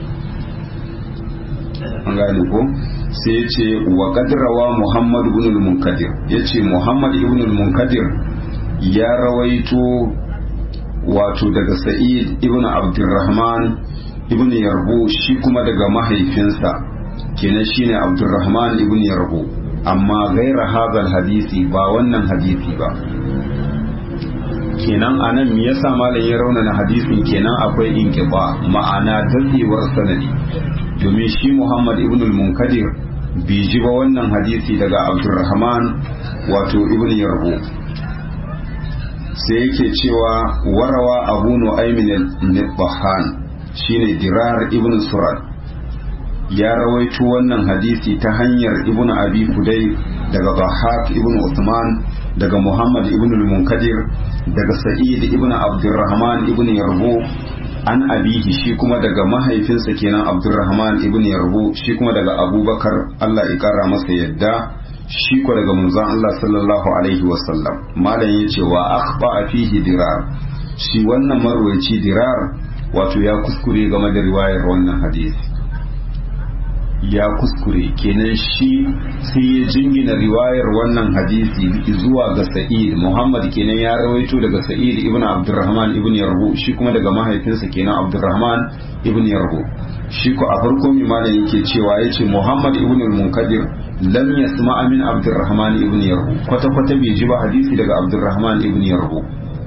an gane ko sai ya ce wa kadrawa muhammad ibn al-munkadir ya ce muhammad ibn al-munkadir ya rawaito wato daga sa'id ibn abdurrahman ibn yarbu shi kuma daga mahaifinsa kenan shine abdurrahman ibn yarbu amma gaira hadal hadisi ba wannan hadisi ba kenan anan me yasa malam ya raunana hadisin kenan akwai inqiba ma'ana daddewar sanadi domin shi muhammad ibn al-munkadir bai ji ba wannan hadisi daga abdurrahman wato ibn yarbu sai yake cewa warawa abu nu'aymin al-nibbahan shine dirar ibn surat ya rawaito wannan hadisi ta hanyar ibn abi fudai daga bahak ibn usman daga muhammad ibn al-munkadir daga sa'id ibn abdurrahman ibn yarbu an abihi shi kuma daga mahaifinsa kenan abdurrahman ibn yarbu shi kuma daga abubakar allah ya kara masa yadda shi ko daga manzon allah sallallahu alaihi wasallam malam ya ce wa akhba fihi dirar shi wannan marwaci dirar wato ya kuskure game da riwayar wannan hadisi ya kuskure kenan shi sai ya jingina riwayar wannan hadisi zuwa ga sa'id muhammad kenan ya rawaito daga sa'id ibn abdurrahman ibn yarbu shi kuma daga mahaifinsa kenan abdurrahman ibn yarbu shi ko a farko mai malam yake cewa yace muhammad ibn al-munkadir lam yasma min abdurrahman ibn yarbu kwata kwata bai ji ba hadisi daga abdurrahman ibn yarbu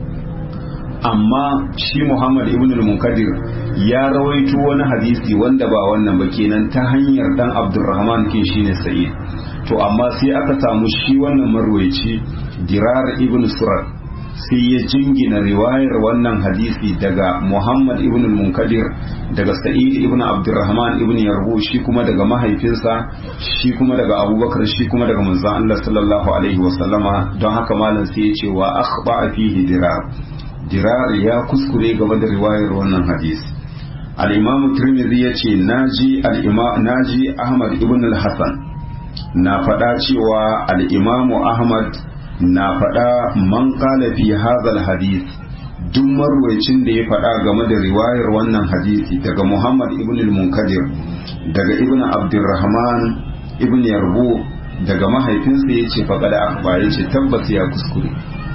amma shi Muhammad ibn al-Munkadir ya rawaito wani hadisi wanda ba wannan ba kenan ta hanyar dan Abdurrahman kin shine Sa'id to amma sai aka samu shi wannan marwayi Dirar ibn Surat sai ya jingina riwayar wannan hadisi daga Muhammad ibn al-Munkadir daga Sa'id ibn Abdurrahman ibn Yarbu shi kuma daga mahaifinsa shi kuma daga Abubakar shi kuma daga manzon Allah sallallahu alaihi wasallama don haka malam sai ya ce wa akhba fihi dirar dirar ya kuskure game da riwayar wannan hadisi al-imamu tirmidhi ya ce naji naji ahmad ibn al-hasan na faɗa cewa al-imamu ahmad na faɗa man qala fi hadha hadith duk marwayacin da ya faɗa game da riwayar wannan hadisi daga muhammad ibn al-munkadir daga ibn abdurrahman ibn yarbu daga mahaifinsa ya ce faƙada akba ya ce tabbas ya kuskure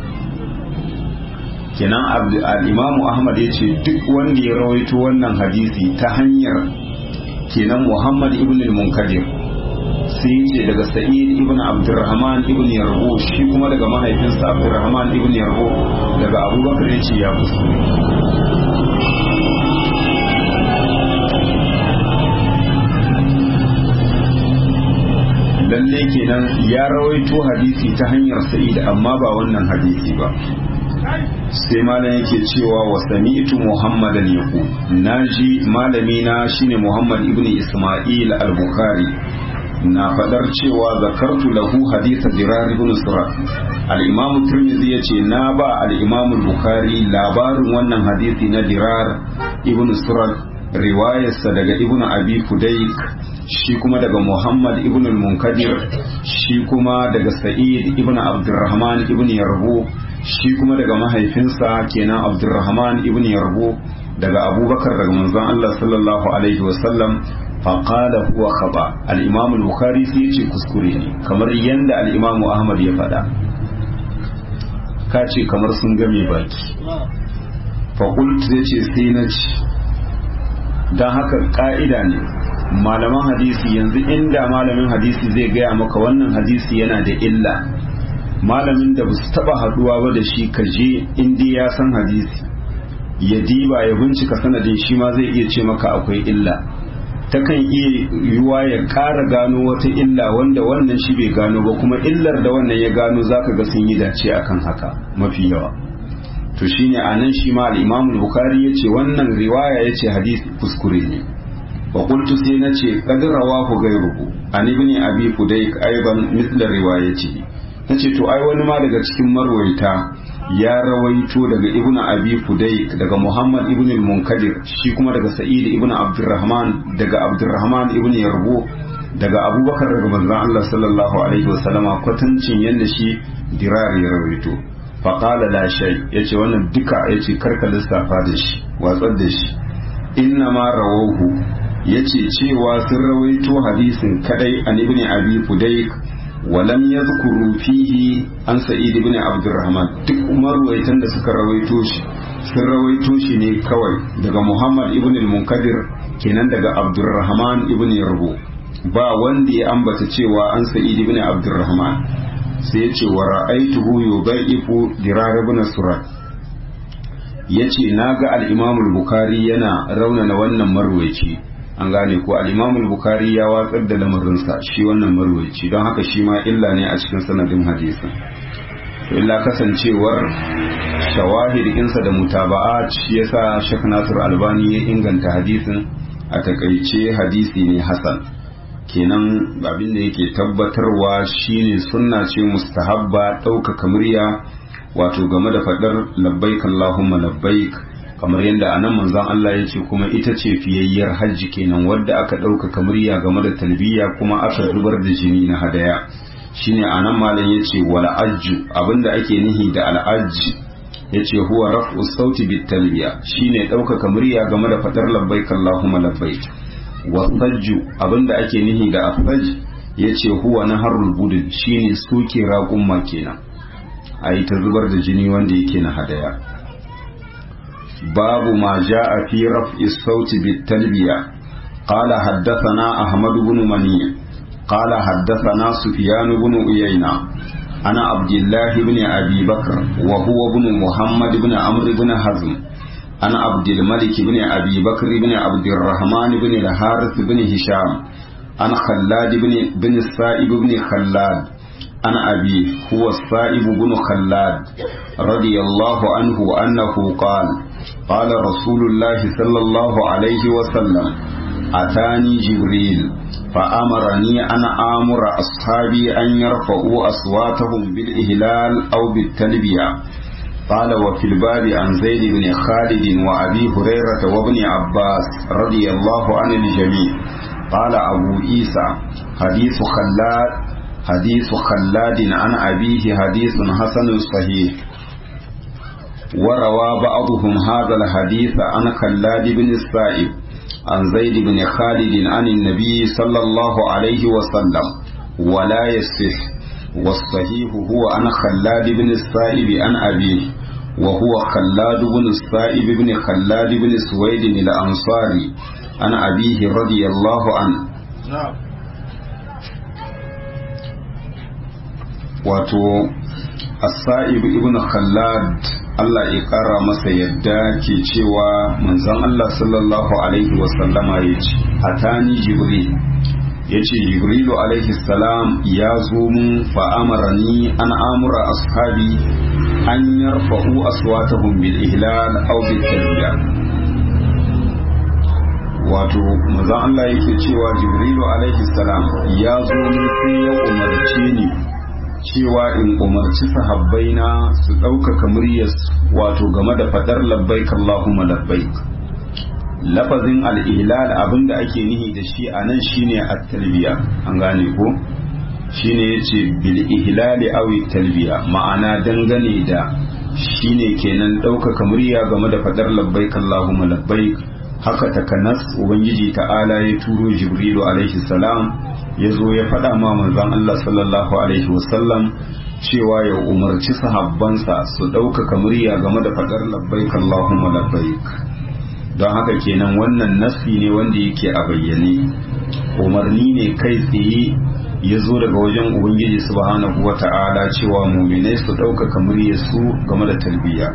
kenan al'imamu ahmad ya ce duk wanda ya rawaito wannan hadisi ta hanyar kenan muhammad ibn al-munkadir sai ya ce daga sa'id ibn abdurrahman ibn yarbo shi kuma daga mahaifinsa abdurrahman ibn yarbo daga abubakar ya ce ya kuskure lalle kenan ya rawaito hadisi ta hanyar sa'id amma ba wannan hadisi ba sai malam yake cewa wa sami'tu muhammadan yaqu naji malami na shine muhammad ibn isma'il al-bukhari na fadar cewa zakartu lahu haditha dirar ibn surat al-imam tirmidhi yace na ba al-imam al-bukhari labarin wannan hadisi na dirar ibn surat riwayarsa daga ibn abi fudayk shi kuma daga muhammad ibn al-munkadir shi kuma daga sa'id ibn abdurrahman ibn yarbu shi kuma daga mahaifinsa kenan abdurrahman ibn yarbu daga abubakar daga manzon Allah sallallahu alaihi wasallam faqala huwa khaba al-imam al-bukhari sai ce kuskure ne kamar yanda al-imam ahmad ya faɗa ka ce kamar sun game baki faƙult zai ce sai na ci don haka ƙa'ida ne malaman hadisi yanzu inda malamin hadisi zai gaya maka wannan hadisi yana da illa malamin da basu taba haduwa ba da shi ka je inda ya san hadisi ya diba ya bincika sanadin shi ma zai iya ce maka akwai illa takan iya yiwuwa ya ƙara gano wata illa wanda wannan shi bai gano ba kuma illar da wannan ya gano zaka ga sun yi dace akan haka mafi yawa to shine anan shi ma al-Imam al-Bukhari yace wannan riwaya yace hadisi kuskure ne wa qultu sai nace qad rawahu ghayruhu an ibn abi fudayk aidan mithla riwayatihi nace to ai wani ma daga cikin marwaita ya rawaito daga ibn abi fudayk daga muhammad ibn al-munkadir shi kuma daga sa'id ibn abdurrahman daga abdurrahman ibn yarbu daga abubakar daga manzon Allah sallallahu alaihi wasallama kwatancin yanda shi dirar ya rawaito faƙala la shai ya ce wannan duka ya ce karka lissafa da shi watsar da shi inna ma rawahu ya ce cewa sun rawaito hadisin kadai an ibn abi fudayk walam yadhkuru fihi an sa'id ibn abdurrahman duk marwaitan da suka rawaito shi sun rawaito shi ne kawai daga muhammad ibn al-munkadir kenan daga abdurrahman ibn yarbu ba wanda ya ambata cewa an sa'id ibn abdurrahman sai ya ce wa ra'aituhu yudaifu dirar ibn surat yace naga al-imam al-bukhari yana raunana wannan marwaci an gane ko al-imam al-bukhari ya watsar da lamarinsa shi wannan marwaci don haka shi ma illa ne a cikin sanadin hadisin to illa kasancewar shawahid insa da mutaba'at shi yasa Sheikh Nasir Albani ya inganta hadisin a takaice hadisi ne hasan kenan abin da yake tabbatarwa shine sunna ce mustahabba ɗaukaka murya wato game da faɗar labbaik Allahumma labbaik kamar yadda anan manzon Allah ya ce kuma ita ce fiyayyar hajji kenan wadda aka ɗaukaka murya game da talbiya kuma aka zubar da jini na hadaya shine anan malam ya ce wal ajju abinda ake nihi da al ajji ya ce huwa raf'u sauti bit talbiya shine ɗaukaka murya game da faɗar labbaik Allahumma labbaik wasajju abinda ake nihi da afaj ya ce huwa na harul budin shine suke raƙumma kenan a yi ta zubar da jini wanda yake na hadaya babu ma a fi raf'i sauti bit talbiya qala haddathana ahmad ibn mani qala haddathana sufyan ibn uyayna ana abdullah ibn abi bakr wa huwa ibn muhammad ibn amr ibn hazm عن عبد الملك بن أبي بكر بن عبد الرحمن بن الحارث بن هشام عن خلاد بن بن السائب بن خلاد عن أبي هو السائب بن خلاد رضي الله عنه أنه قال قال رسول الله صلى الله عليه وسلم أتاني جبريل فأمرني أن آمر أصحابي أن يرفعوا أصواتهم بالإهلال أو بالتلبية قال وفي الباب عن زيد بن خالد وأبي هريرة وابن عباس رضي الله عن الجميع قال أبو عيسى حديث خلاد حديث خلاد عن أبيه حديث حسن صحيح وروى بعضهم هذا الحديث عن خلاد بن السائب عن زيد بن خالد عن النبي صلى الله عليه وسلم ولا يصح والصحيح هو عن خلاد بن السائب عن أبيه وهو خلاد بن السائب بن خلاد بن سويد الأنصاري عن أبيه رضي الله عنه wato asa'ib ibn khallad Allah ya kara masa yadda ke cewa manzon Allah sallallahu alaihi wasallama ya ce atani jibril ya ce jibrilu alaihi salam ya zo mun fa'amarani an amura ashabi an yarfa'u aswatahum bil ihlal aw bil talbiya wato manzon Allah yake cewa jibrilu alaihi salam ya zo mun sai ya umarce ni cewa in umarci sahabbaina su ɗaukaka muryar wato game da fadar labbaik Allahumma labbaik lafazin al-ihlal abinda ake nihi da shi a nan shine at-talbiya an gane ko shine yace bil ihlali aw talbiya ma'ana dangane da shine kenan ɗaukaka murya game da fadar labbaik Allahumma labbaik haka takanas ubangiji ta'ala ya turo jibrilu alaihi salam ya zo ya faɗa ma manzon Allah sallallahu alaihi wasallam cewa ya umarci sahabbansa su ɗaukaka murya game da faɗar labbaik Allahumma labbaik don haka kenan wannan nasi ne wanda yake a bayyane umarni ne kai tsaye ya zo daga wajen ubangiji subhanahu wa ta'ala cewa muminai su ɗaukaka murya su game da talbiya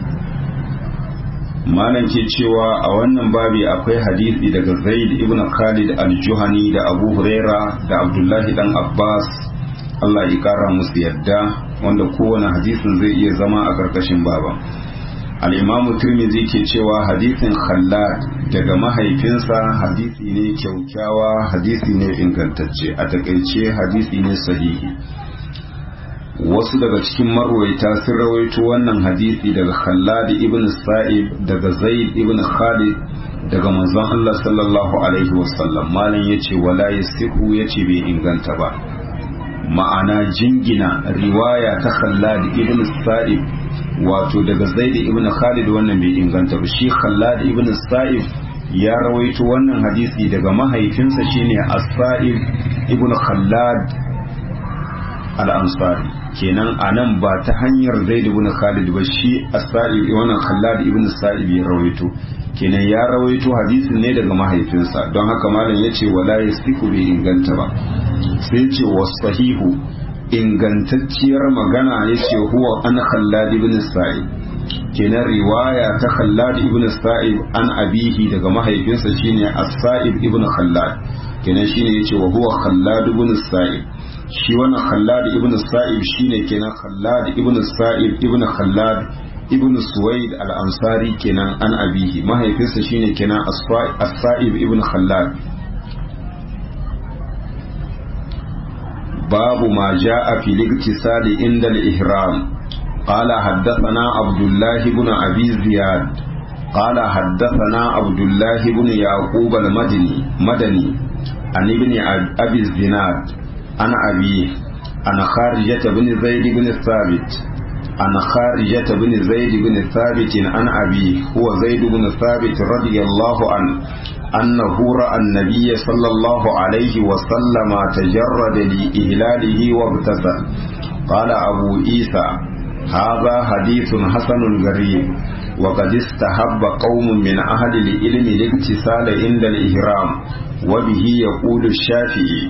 malam ke cewa a wannan babi akwai hadisi daga zaid ibn khalid al-juhani da abu huraira da abdullahi dan abbas allah ya kara musu yadda wanda kowane hadisin zai iya zama a karkashin baba al-imamu tirmidhi ke cewa hadisin khallad daga mahaifinsa hadisi ne kyaukyawa hadisi ne ingantacce a takaice hadisi ne sahihi wasu daga cikin marwaita sun rawaito wannan hadisi daga Khallad ibn Sa'ib daga Zaid ibn Khalid daga manzon Allah sallallahu alaihi wasallam malam yace wala yasihu yace bai inganta ba ma'ana jingina riwaya ta Khallad ibn Sa'ib wato daga Zaid ibn Khalid wannan bai inganta ba shi Khallad ibn Sa'ib ya rawaito wannan hadisi daga mahaifinsa shine As-Sa'ib ibn Khallad al-Ansari kenan a nan ba ta hanyar zaid ibn khalid ba shi as-sa'ib wannan khallad ibn sa'ib ya rawaito kenan ya rawaito hadisin ne daga mahaifinsa don haka malam yace wala yasiku bai inganta ba sai yace wasahihu ingantacciyar magana yace huwa an khallad ibn sa'ib kenan riwaya ta khallad ibn sa'ib an abihi daga mahaifinsa shine as-sa'ib ibn khallad kenan shine yace wa huwa khallad ibn sa'ib shi wannan khallad ibn sa'ib shine kenan khallad ibn sa'ib ibn khallad ibn suwaid al-ansari kenan an abihi mahaifinsa shine kenan as-sa'ib ibn khallad babu ma ja'a fi al inda al-ihram قال حدثنا عبد الله بن أبي زياد قال حدثنا عبد الله بن يعقوب المدني مدني عن ابن أبي الزناد عن أبيه عن خارجة بن زيد بن ثابت عن خارجة بن زيد بن ثابت عن أبيه هو زيد بن ثابت رضي الله عنه أنه رأى النبي صلى الله عليه وسلم تجرد لإهلاله وابتسم قال أبو عيسى هذا حديث حسن غريب وقد استحب قوم من أهل العلم الاغتسال عند الإهرام وبه يقول الشافعي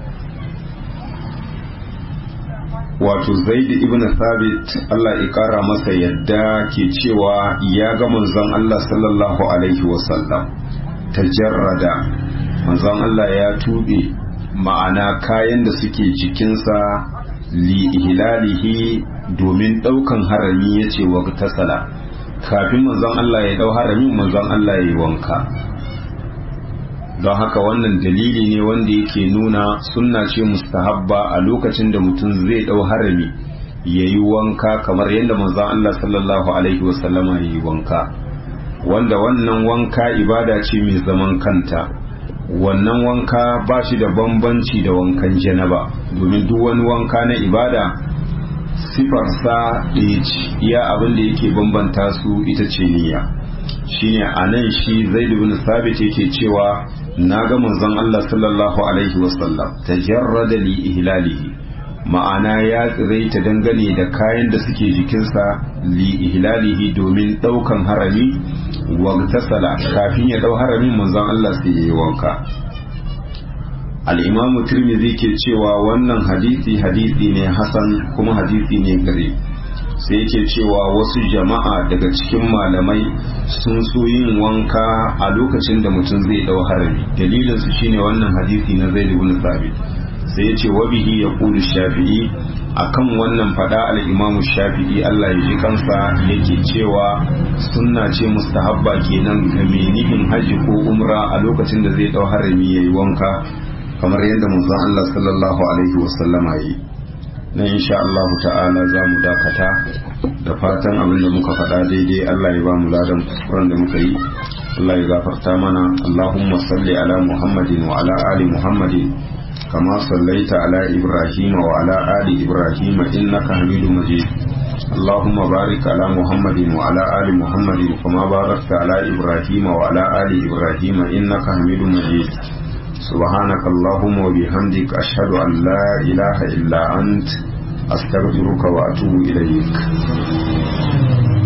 wato zaid ibn thabit Allah ya kara masa yadda ke cewa ya ga manzon Allah sallallahu alaihi wasallam tajarrada manzon Allah ya tube ma'ana kayan da suke jikinsa li ihlalihi domin daukan harami yace wa tasala kafin manzon Allah ya dau harami manzon Allah ya yi wanka don haka wannan dalili ne wanda yake nuna sunna ce mustahabba a lokacin da mutum zai dau harami ya yi wanka kamar yadda manzon Allah sallallahu alaihi wasallama ya yi wanka wanda wannan wanka ibada ce mai zaman kanta wannan wanka ba shi da bambanci da wankan janaba domin duk wani wanka na ibada sifarsa ɗaya ce iya abin da yake bambanta su ita ce niyya shine anan shi zaid ibn sabit yake cewa na ga manzon Allah sallallahu alaihi wasallam tajarrada li ihlalihi ma'ana ya tsiraita dangane da kayan da suke jikinsa li ihlalihi domin daukan harami wa tasala kafin ya dau haramin manzon Allah sai yayi wanka al-imamu tirmidhi ke cewa wannan hadisi hadisi ne hasan kuma hadisi ne gare sai yake cewa wasu jama'a daga cikin malamai sun so yin wanka a lokacin da mutum zai dau harami dalilin su shine wannan hadisi na zaid ibn sabit sai yace wa bihi yaqulu shafi'i akan wannan fada al-imamu shafi'i Allah ya ji kansa yake cewa sunna ce mustahabba kenan ga mai nufin haji ko umra a lokacin da zai dau harami yayi wanka kamar yadda manzon Allah sallallahu alaihi wasallama yi na insha Allah ta'ala za mu dakata da fatan abin da muka faɗa daidai Allah ya ba mu ladan kuskuren da muka yi Allah ya gafarta mana Allahumma salli ala Muhammadin wa ala ali Muhammadin kama sallaita ala Ibrahim wa ala ali Ibrahim innaka Hamidum Majid اللهم بارك على محمد وعلى آل محمد كما باركت على إبراهيم وعلى آل إبراهيم إنك حميد مجيد سبحانك اللهم وبحمدك أشهد أن لا إله إلا أنت أستغفرك وأتوب إليك